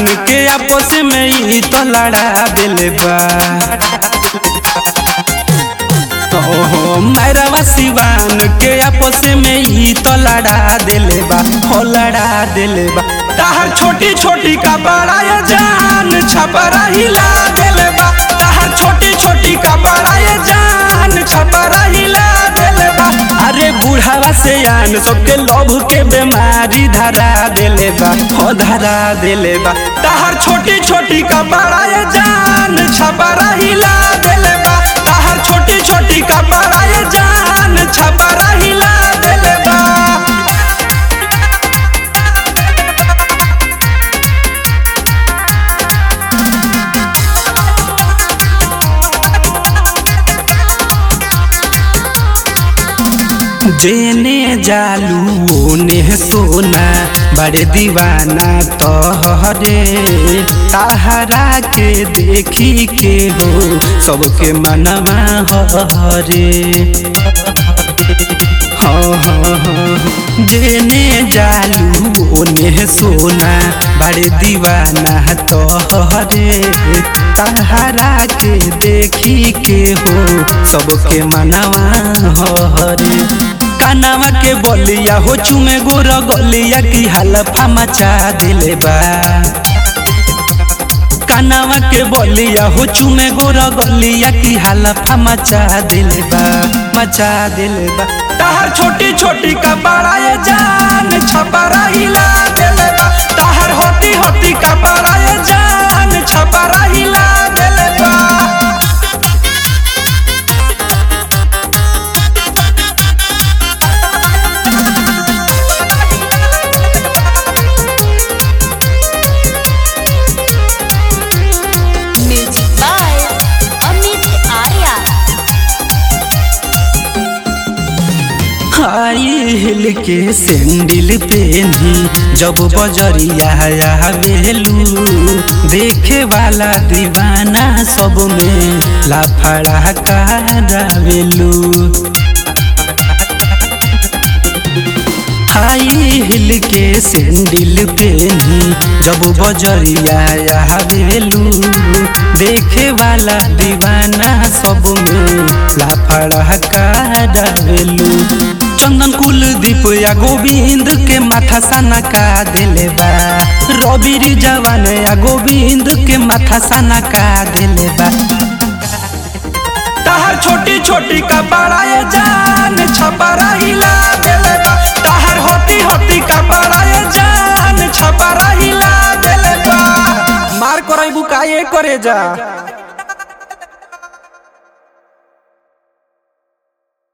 के आपस में ही तो लड़ा दिले बा ओहो मैरवा सिवान के आपस में ही तो लड़ा दिले बा हो लड़ा दिले बा ताहर छोटी छोटी का बड़ा ये जान छपरा हिला दिले बा ताहर छोटी छोटी का बड़ा ये जान छपरा हिला दिले बा अरे बुढ़ावा से आन सबके लोभ के बीमारी धरा दिले बा हो धरा दिले बा ताहर छोटी छोटी का बड़ा ये जान छपरा हिला दिले बा ताहर छोटी छोटी का बड़ा ये जान छपरा हिला दिले बा जेने जालू ओने सोना बड़े दीवाना तोहरे ताहरा के देखी के हो सबके मनवा हरे हाँ हाँ हाँ जेने जालू ओने सोना बड़े दीवाना तोहरे ताहरा के देखी के हो सबके मनवा हरे कानावा के बोलिया हो चुमे गोर गलिया की हलफा मचा दिले बा कानावा के बोलिया हो चुमे गोर गलिया की हलफा मचा दिले बा मचा दिले बा ताहर छोटी छोटी का बड़ा ये जान छपरा हिला दिले बा ताहर होती होती का बड़ा ये जान छपरा हिला दिले बा music by Amit Arya high heel के सैंडल पेनी जब बजरिया आवेलू देखे वाला दीवाना सब में लाफड़ा करावेलू हाई हिल के सैंडल पेनी जब बजरिया आवेलू देखे वाला दीवाना सब में लाफड़ा करावेलू चंदन कुलदीप या गोविंद के माथा सना का दिले बा रवि जवान या गोविंद के माथा सना का दिले बा ताहर छोटी छोटी का बड़ा ये जान छपरा हिला दिले बा ताहर होती होती का बड़ा ये जान छपरा हिला दिले बा मार करई बुकाए करे जा